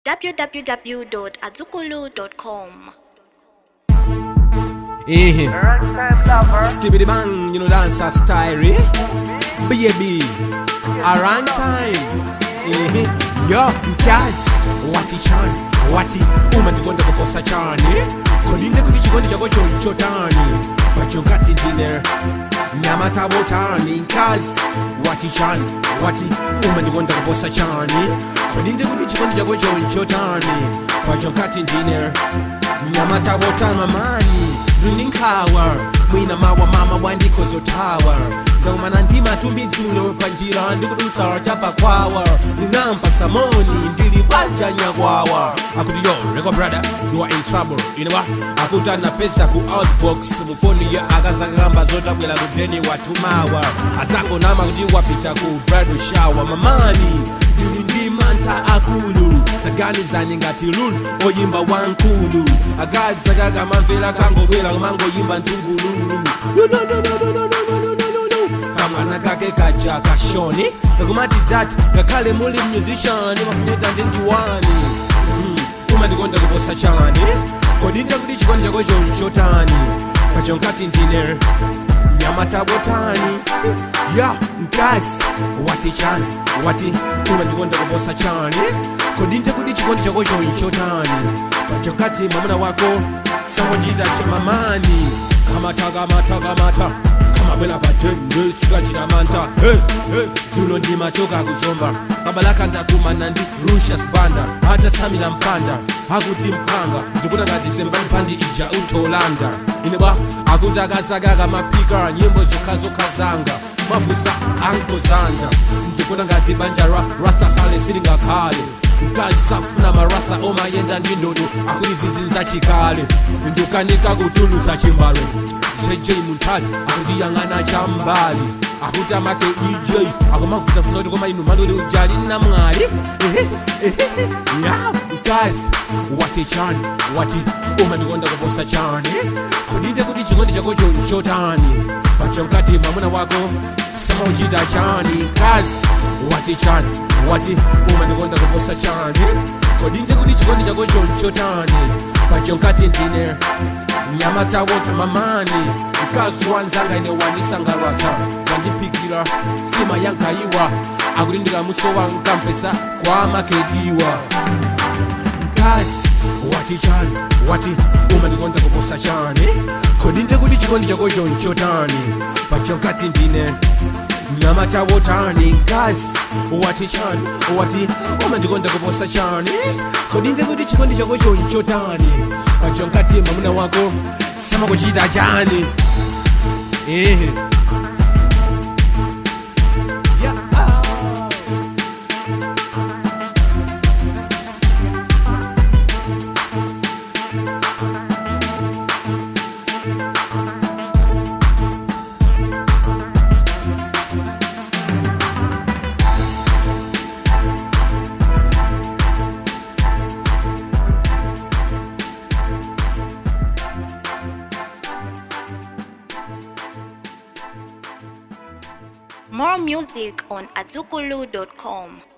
www.azukulu.com. Eh, skibbity bang, you know dancer style, eh? Baby, around time. Eh, yo, guys, wati chan, wati uma ndikonda kukosa chani. Kodinze kuti chikondi chako chonchotani. Pachokati dinner. nyama tabotani nkazi wati chani wati uma ndikonda kuposa chani kodinde kuti chikondi chako chonchotani pachokati ndine nyama tabotani mamani ndini nkhawa mwina mawa mama bwandikhozotawa ndaumana ndi matumbizulo panjira ndikudusa chapakwawa ndinampa samoni ndili bwanja nyakwawa akuti yo reko brother you are in trouble you know what akuti anapeza ku outbox mufoni ya akazakamba zotabwera kudeni watumawa azango nama kuti wapita ku bridal shower mamani ndili ndi mantha akulu taganizani ngati lulu oyimba wankulu akazi akakamamvera kangobwera kumangoyimba ntungululu kamwana kake kaja kashoni kakumati dati ngakhale muli musician mafunyeta ndi ndiwani uma ndikonda kuposa chani kodinde kuti chikondi chako chonchotani pachonkati ndine nyama tabotani ya mkazi wati chani wati uma ndikonda kuposa chani kodinde kuti chikondi chako chonchotani pachokati mwamuna wako sangochita chamamani kamata kamata kamata kamabwela patende sikachita manta hey, hey. dzulo ndi machoka kuzomba babalaka ndakumana ndi rushas banda atatsamira mpanda akuti mpanga ndikuti ngati zembani pandi ija utolanda ine bwa akuti akazakaka mapika nyimbo zokhazokha zanga mafusa ankozanda ndikuti ngati banja ra rasta sale silingakhale mkazi safuna marasta omayenda ndi ndodo akuti zizinza chikale ndukanika kutulutsa chimbalo jj muntali akundiyang'ana chambali akuti amake ej akumavutafuta kuti koma inu malole ujali namwali ya mkazi wati chani wati uma ndikonda kuposa chani kudinde kuti chikondi chako chonchotani pachonkati mwamuna wako samauchita chani mkazi wati chani wati uma ndikonda kuposa chani kodinde kuti chikondi chako chonchotani pachonkati ndine nyama tawota mamani mkazi wanzanga ine wanisangalatsa wandipikira sima yankaiwa akuti ndikamusowa nkampesa kwa makediwa mkazi wati chani wati uma ndikonda kuposa chani kodinde kuti chikondi chako chonchotani pachonkati ndine nyama tawotani mkazi wati chani wati uma ndikonda kuposa chani kodinde kuti chikondi chako chonchotani pachonkati mwamuna wako samakuchita chani eh. Yeah. ah. More music on azukulu.com.